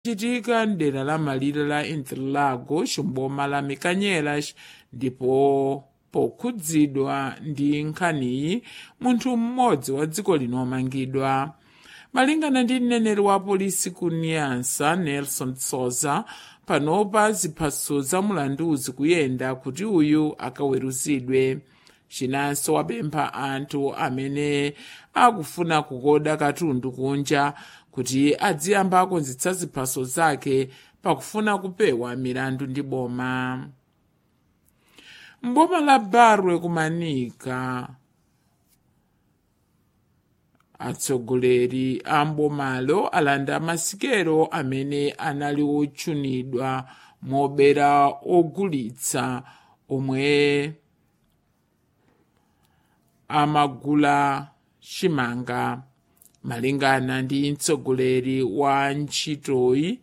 chitika mdera la malire la interlagos mboma la mikanyelas ndipo pokhudzidwa ndi nkhaniyi munthu mmodzi wa dziko lino wamangidwa malingana ndi mneneri wa polisi ku niansa nelson souza panopa ziphaso za mulandu zikuyenda kuti uyu akaweruzidwe chinanso wapempha anthu amene akufuna kukoda katundu kunja kuti adziyamba akonzetsa ziphaso zake pakufuna kupewa milandu ndi boma mboma la barwe kumanika atsogoleri a mbomalo alanda masikelo amene anali otchunidwa mobera ogulitsa omwe amagula chimanga malingana ndi mtsogoleri wa ntchitoyi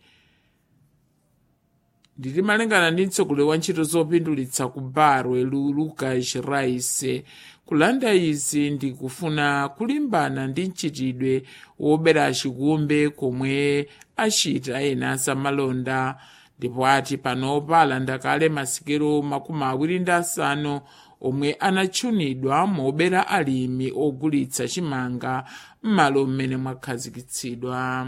ndili malingana ndi mtsogoleri wa ntchito zopindulitsa ku barwe lucas rice kulanda izi ndi kufuna kulimbana ndi mchitidwe wobera chikumbe komwe achita ena zamalonda ndipo ati panopa alanda kale masikelo makumi awiri ndi asanu omwe anatchunidwa mobera alimi ogulitsa chimanga m'malo mmene mwakhazikitsidwa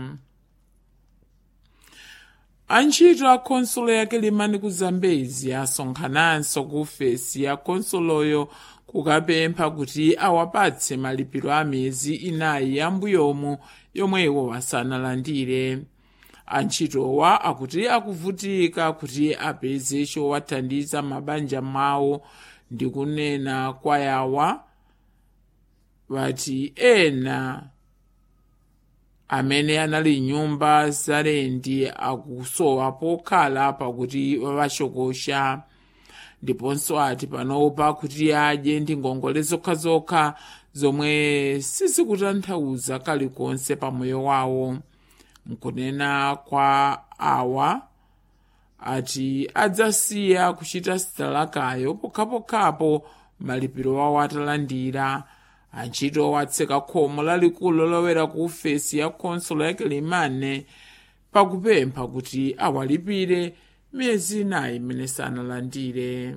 antchito a khonsolo yake limani ku zambezi asonkhananso ku ofesi ya khonsoloyo kukapempha kuti awapatse malipiro a miyezi inayi yambuyomu yomwe iwo asanalandire antchitowa akuti akuvutika kuti apeze chowathandiza mabanja mwawo ndi kunena kwa yawa vati ena amene anali nyumba zalendi akusowa pokhala pakuti vavachokosha ndiponso ati panopa kuti adye ndi ngongole zokhazokha zomwe sizikutanthauza kalikonse pamoyo wawo nkunena kwa awa ati adzasiya kuchita sitalakayo pokhapokhapo malipiro wawo atalandira antchito watseka khomo lalikulu lolowera ku ofesi ya khonsolo ya kilimane pakupempha kuti awalipire miyezi inayi imene sanalandire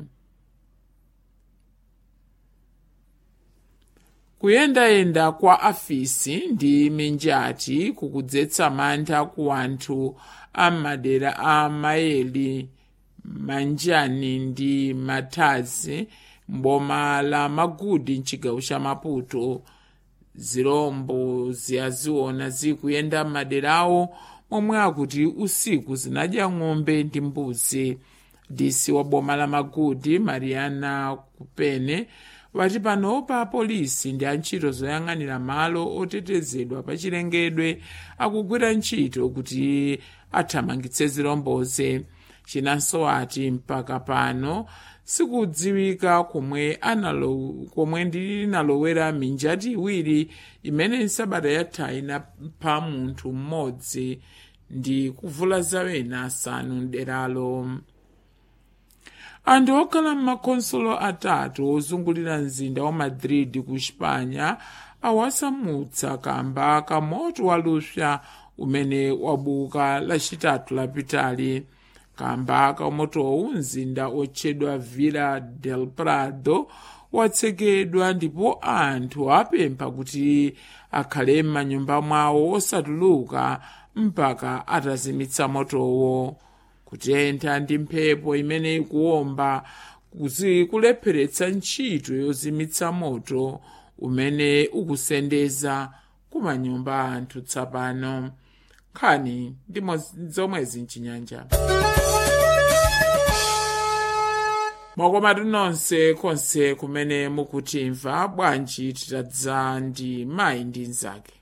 kuyendayenda kwa afisi ndi minjati kukudzetsa mantha ku anthu a madera a mayeli manjani ndi mathazi mboma la magudi mchigawo cha maputo zirombo ziyaziona zikuyenda m'maderawo momwe akuti usiku zinadya ng'ombe ndi mbuzi disi wa boma la magudi mariana kupene wati panopa apolisi ndi antchito zoyang'anira malo otetezedwa pa chilengedwe akugwira ntchito kuti athamangitse ziromboze chinanso ati mpaka pano sikudziwika komwe analo komwe ndinalowera minjati iwiri imene nsabata yatha inapha munthu mmodzi ndi kuvula zawena asanu mderalo anthu okhala m'makhonsolo atatu ozungulira mzinda wa madrid ku xipanya awasamutsa kamba ka moto walupsa umene wabuka lachitatu lapitali kamba ka motowu mzinda otchedwa villa del prado watsekedwa ndipo anthu apempha kuti akhale m'manyumba mwawo osatuluka mpaka atazimitsa motowo kutentha ndi mphepo imene ikuwomba kulepheretsa ntchito yozimitsa moto umene ukusendeza kumanyumba anthu tsapano nkhani ndi zomwezi mchinyanja mwakomatu nonse konse kumene mukutimva bwanji titadza ndi mayi ndi nzake